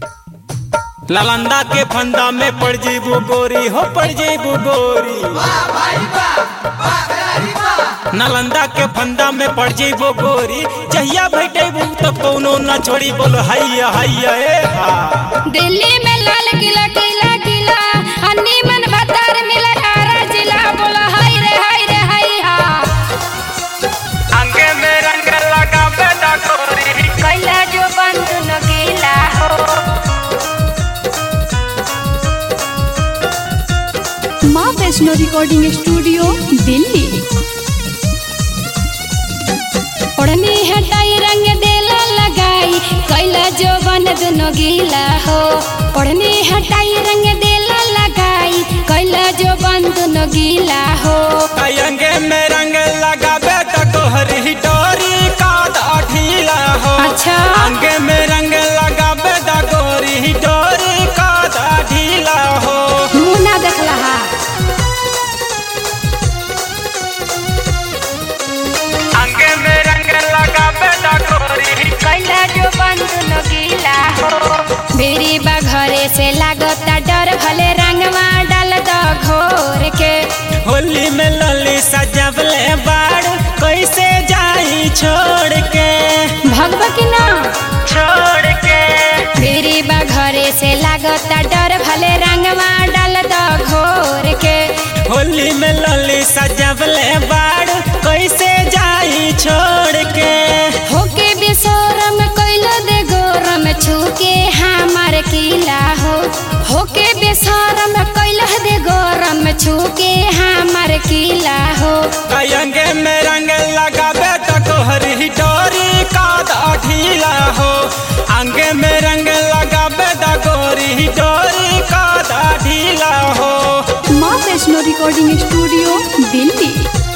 ललंदा के फंदा में पड़ जेबू गोरी हो पड़ जेबू गोरी नालंदा के फंदा में पड़ जेबू गोरी जहिया बैठेबू तो कोनो न छोड़ी बोलो हैया हैया ए हा दिल्ली में लाल किला किला किला अन्नी मन भतार मिला यारा जिला बोला हाय रे हाय रे हाय हा अंगे में रंग लगा बेटा गोरी कैला जो बंद न गीला हो माँ वैष्णो रिकॉर्डिंग स्टूडियो दिल्ली ओढ़नी हटाई रंग देला लगाई कैला जो बन दुनो गीला हो ओढ़नी हटाई रंग देला लगाई कैला जो बन दुनो गीला हो अंगे में रंग लगा बेटा गोहरी डोरी का ढीला हो अच्छा। अंगे में रंग लगा बेटा गोरी डोरी का ढीला हो मुंह ना देखला हा अंगे में रंग लगा बेटा गोरी कैला जो बंद न गीला हो मेरी बा घरे से लागता डर भले रंगवा डाल दो घोर के होली में लली सजवले बाड़ कैसे जाई छोड़ के भगवा की ना छोड़ के मेरी बा घरे से लागता डर भले रंगवा डाल दो घोर के होली में लली सजवले बाड़ कैसे जाई छोड़ के होके बेसोरम कैलो दे गोरम छूके हमार किला हो होके बेसोरम कैलो दे गोरम छूके हमार किला हो अंगे में रंग लगा बेटा गोहरी डोरी का ढीला हो अंगे में रंग लगा बेटा गोरी डोरी का ढीला हो माँ वैष्णो रिकॉर्डिंग स्टूडियो दिल्ली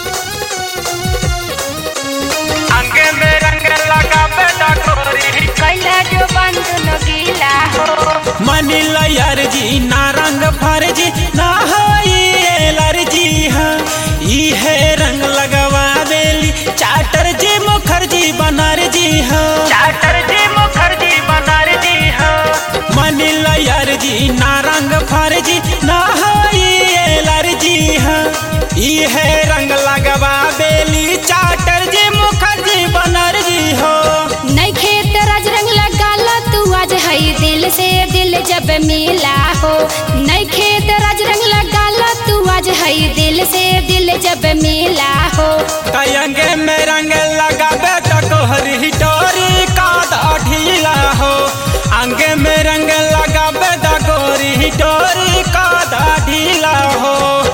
अंगे में रंग लगा बेटा गोरी कैला जो बंद न गीला हो मनी लयर जी ना रंग फर्जी ना हो एलर्जी हाँ इहे रंग लगवा बेली चाटर जी मुखर्जी बनर्जी हाँ चाटर जी मुखर्जी बनर्जी हाँ मनी लयर जी ना रंग फर्जी ना हो एलर्जी हाँ इहे रंग लगवा बेली चाटर जी मुखर्जी बनर्जी हो नहीं खेत राज रंग लगाला तू आज हई दिल से दिल जब मिला हो नहीं खेत राज रंग लगाला तू आज हई दिल से दिल जब मिला हो कयंगे में रंग लगा बेटा गोहरी डोरी का ढीला हो अंगे में रंग लगा बेटा गोरी डोरी का ढीला हो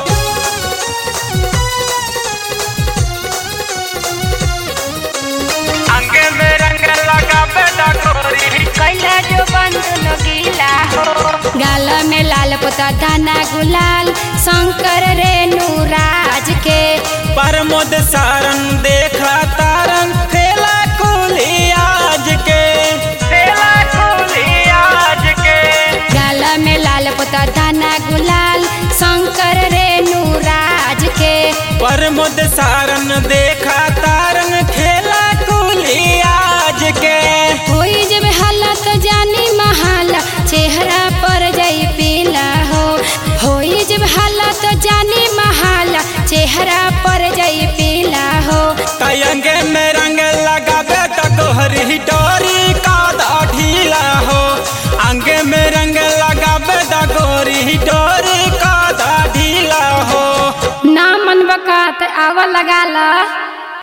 अंगे में रंग लगा बेटा गोरी कैला जो बंद न गीला हो गाल में लाल पोता दाना गुलाल शंकर रेणु राज के परमोद सारंग देखा तारंग खेला कुली आज के खेला कुली आज के गाल में लाल पोता दाना गुलाल शंकर रेणु राज के परमुद सारन देखा तारन खेला कुली आज के होई जब हालत जानी महाला चेहरा पर जाई पीला हो होई जब हालत जानी महाला चेहरा पर जाई पीला हो तयंगे में रंग लगा बेटा गोहरी डोरी का ढीला हो अंगे में रंग लगा बेटा गोरी डोरी का ढीला हो ना मन बकात आवा लगा ला